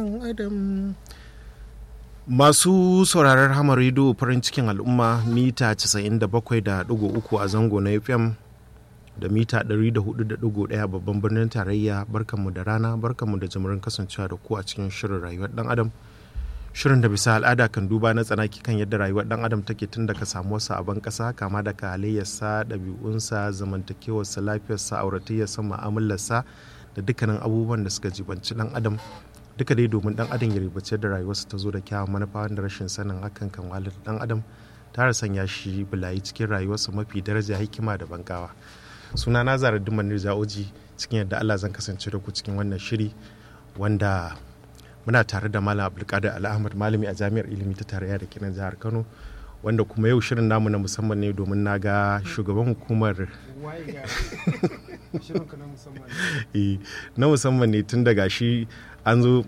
adam masu sauraron hamar rido farin cikin al'umma mita 97.3 a zango na fm da mita 104.1 babban birnin tarayya barkanmu da rana barkanmu da jimirin kasancewa da ku a cikin shirin rayuwar dan adam shirin da bisa al'ada kan duba na tsanaki kan yadda rayuwar dan adam take tun daga samuwarsa a ban kasa kama daga halayyarsa ɗabi'unsa zamantakewarsa lafiyarsa auratayyarsa mu'amalarsa da dukkanin abubuwan da suka jibanci dan adam duka dai domin dan adam ya ribace da rayuwarsa ta zo da kyawun manufa wanda rashin sanin hakan kan walar dan adam tare sanya shi bulayi cikin rayuwarsa mafi daraja hikima da bangawa suna na zara dimman oji cikin yadda allah zan kasance da ku cikin wannan shiri wanda muna tare da malam abdulkadir al'ahmad malami a jami'ar ilimi ta tarayya da kenan jihar kano wanda kuma yau shirin namu na musamman ne domin na ga shugaban hukumar na musamman ne tun daga shi an zo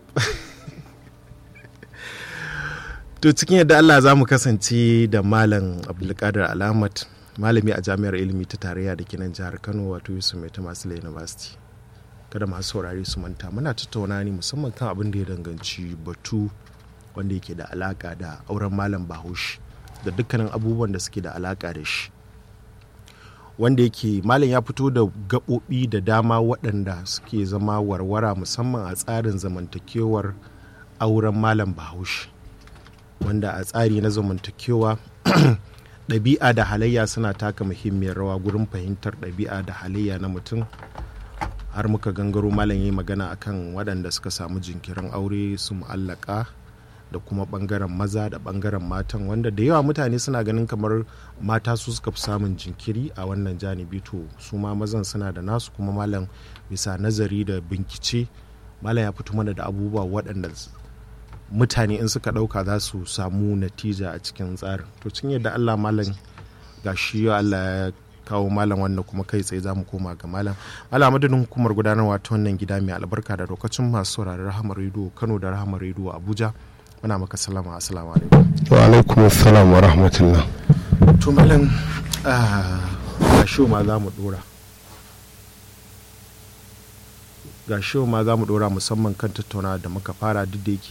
to cikin yadda allah za mu kasance da malam abdulkadir al'ahmad malami a jami'ar ilimi ta tarayya da kenan jihar kano wato yusuf mai tamasila university kada masu saurari su manta muna tattauna ne musamman kan abin da ya danganci batu wanda yake da alaka da auren malam bahaushe da dukkanin abubuwan da suke da alaka da shi wanda yake malam ya fito da gaɓoɓi da dama waɗanda suke zama warwara musamman a tsarin zamantakewar auren malam bahaushe wanda a tsari na zamantakewa ɗabi'a da halayya suna taka muhimmiyar rawa gurin fahimtar ɗabi'a da halayya na mutum har muka gangaro malam yi magana akan waɗanda suka samu jinkirin aure su mu'allaka da kuma ɓangaren maza da ɓangaren matan wanda da yawa mutane suna ganin kamar mata su suka fi samun jinkiri a wannan janibi to su ma mazan suna da nasu kuma malam bisa nazari da bincike malam ya fito mana da abubuwa waɗanda mutane in suka ɗauka za su samu natija a cikin tsarin to cin yadda allah malam ga shi allah ya kawo malam wannan kuma kai tsaye za mu koma ga malam malam madadin hukumar gudanarwa ta wannan gida mai albarka da lokacin masu sauraron rahamar rediyo kano da rahamar rediyo abuja muna maka salama assalamu alaikum wa alaikum assalam wa rahmatullah to malam ga shi ma za mu dora ga shi ma za mu dora musamman kan tattauna da muka fara duk da yake